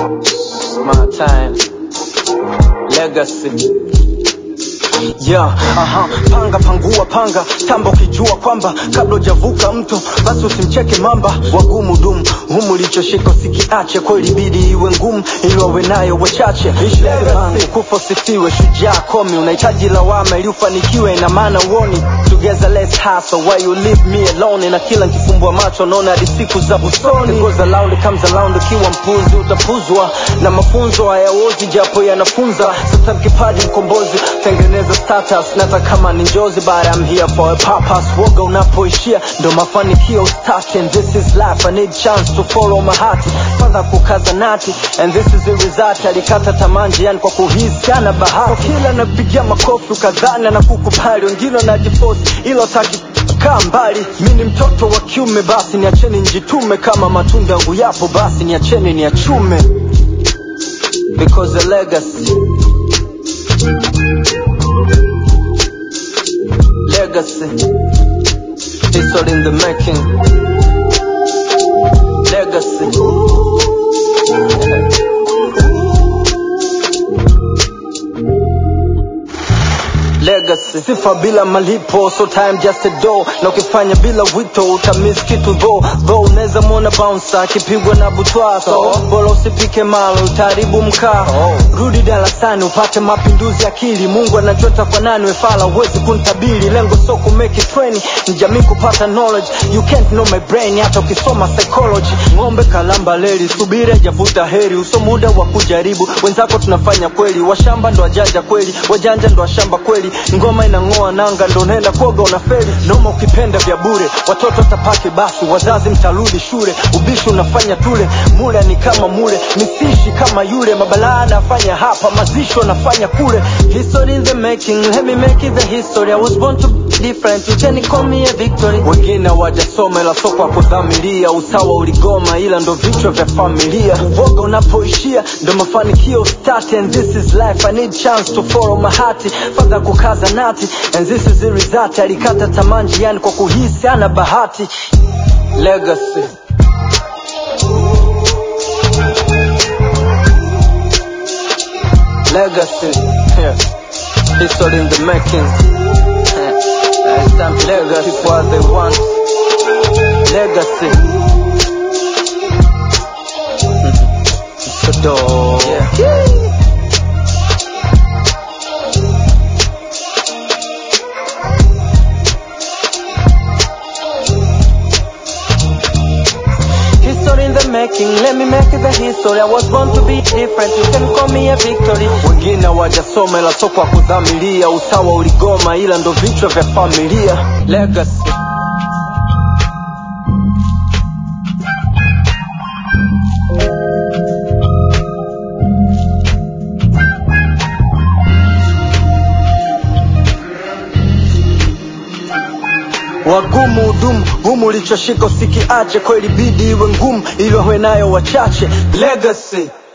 My time. Legacy. Yeah, aha, panga pangua panga tamba ukijua kwamba kabla hujavuka mto basi usimcheke mamba wagumu dumu humu lichoshika usikiache kwa ilibidi iwe ngumu ili wawe nayo wachache Legacy, kufa usifiwe shujaa komi unahitaji lawama ili ufanikiwe ina maana uoni together let's hustle why you leave me alone na kila nikifumbua macho naona hadi siku za busoni It goes around comes around ukiwa mpuzi utapuzwa na mafunzo hayaozi japo yanafunza sasa kipaji mkombozi tengeneza status nata kama ni njozi but I'm here for a purpose woga unapoishia ndo mafanikio start and this is life I need chance to follow my heart fadha kukaza nati and this is the result alikata tamanji yani kwa kuhisi ana bahati kila napigia makofi ukadhani na kukubali wengine wanajifosi ilo taki kaa mbali mi ni mtoto wa kiume basi niacheni njitume kama matunda yangu yapo basi niacheni niachume because the legacy legacy history in the making legacy legacy sifa bila malipo so time just a door na ukifanya bila wito utamiss kitu tho tho unaweza mwona bouncer akipigwa na butwa so bora usipike malo utaharibu mkaa rudi darasani upate mapinduzi akili mungu anajua tafanani wefala huwezi kuntabiri lengo so kumeki treni ni jamii kupata knowledge you can't know my brain hata ukisoma psychology ng'ombe kalamba leli subiri ajavuta heri uso muda wa kujaribu wenzako tunafanya kweli washamba ndo wajanja kweli wajanja ndo washamba kweli ngoma inang'oa nanga ndo unaenda koga unafeli noma ukipenda vya bure watoto tapake basi wazazi mtarudi shule ubishi unafanya tule mule ni kama mule misishi kama yule mabalaa anafanya hapa mazisho anafanya kule history in the making let me make it the history I was born to be different you can call me a victory wengine hawajasoma ila soko wa kudhamiria usawa uligoma ila ndo vichwa vya familia uvoga unapoishia ndo mafanikio start and this is life I need chance to follow my heart fadha kukaza nati and this is the result alikata tamanji yani kwa kuhisi ana bahati legacy legacy yeah. history in the making yeah. it's time to legacy what they want legacy it's a door yeah. History in the making, let me make it the history. I was born to be different, you can call me a victory. Wengine hawajasoma ila soko wa kudhamiria, usawa uligoma ila ndo vichwa vya familia. Legacy. wagumu hudumu humu ulichoshika usikiache kweli bidi iwe ngumu ili wawe nayo wachache legacy